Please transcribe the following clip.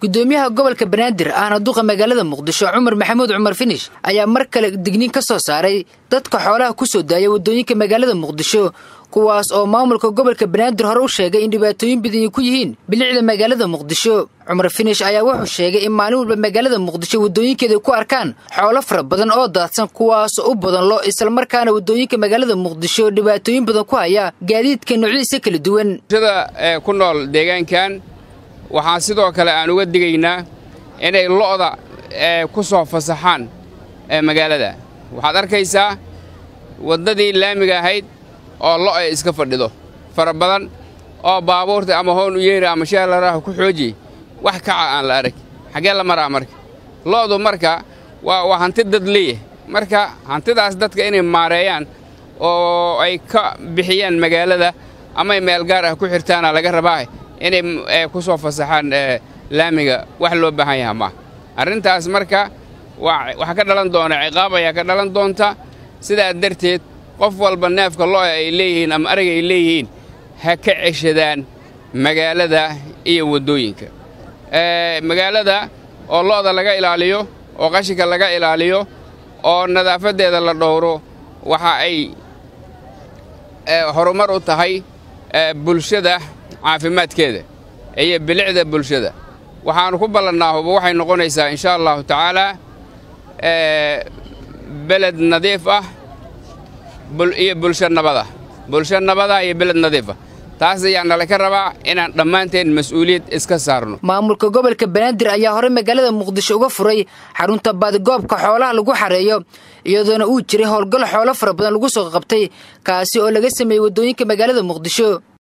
gudoomiyaha gobolka banaadir ahna duqa magaalada muqdisho cumar maxamuud cumar finish ayaa mar kale digniin ka soo saaray dadka xoolaha ku soo daaya waddooyinka magaalada muqdisho kuwaas oo maamulka gobolka banaadir hore u sheegay in dhibaatooyin badani ku yihiin bilicda magaalada muqdisho cumar finish ayaa wuxuu sheegay in maalin walba magaalada muqdisho waddooyinkeeda ku arkaan xoolo fara badan oo daadsan kuwaasoo u badan lo islamarkaana waddooyinka magaalada muqdisho dhibaatooyin badan ku haya gaadiidka noocyadiisa kala duwan bulshada ku nool deegaankan waxaan sidoo kale aan uga digaynaa inay lo'da ku soo fasaxaan magaalada waxaad arkaysaa waddadii laamiga ahayd oo lo' ay iska fadhido fara badan oo baabuurta ama hoon u yeeri ama sheelaraahu ku xooji wax kaca aan la arag xaggee la maraa marka lo'du marka waa hanti dad leeyahay marka hantidaas dadka inay maareeyaan oo ay ka bixiyaan magaalada amay meel gaar ah ku xirtaana laga rabaa inay ku soo fasaxaan laamiga wax loo baahan yaha maaha arrintaas marka waxaa ka dhalan doona ciqaab ayaa ka dhalan doonta sidaa darteed qof walba neefka lo'a ay leeyihiin ama arag ay leeyihiin ha ka ceshadaan magaalada iyo waddooyinka magaalada oo lo'da laga ilaaliyo oo qashinka laga ilaaliyo oo nadaafaddeeda la dhowro waxa ay horumar u tahay bulshada caafimaadkeeda iyo bilicda bulshada waxaannu ku ballannaa huba waxay noqonaysaa insha allahu tacaalaa beled nadiif ah iyo bulsho nabada bulsho nabada iyo beled nadiifa taas ayaa nala ka rabaa inaan dhammaanteen mas'uuliyad iska saarno maamulka gobolka banaadir ayaa hore magaalada muqdisho uga furay xarunta baadigoobka xoolaha lagu xareeyo iyadoona uu jiray howlgal xoolo fara badan lagu soo qabtay kaasi oo laga sameeyey waddooyinka magaalada muqdisho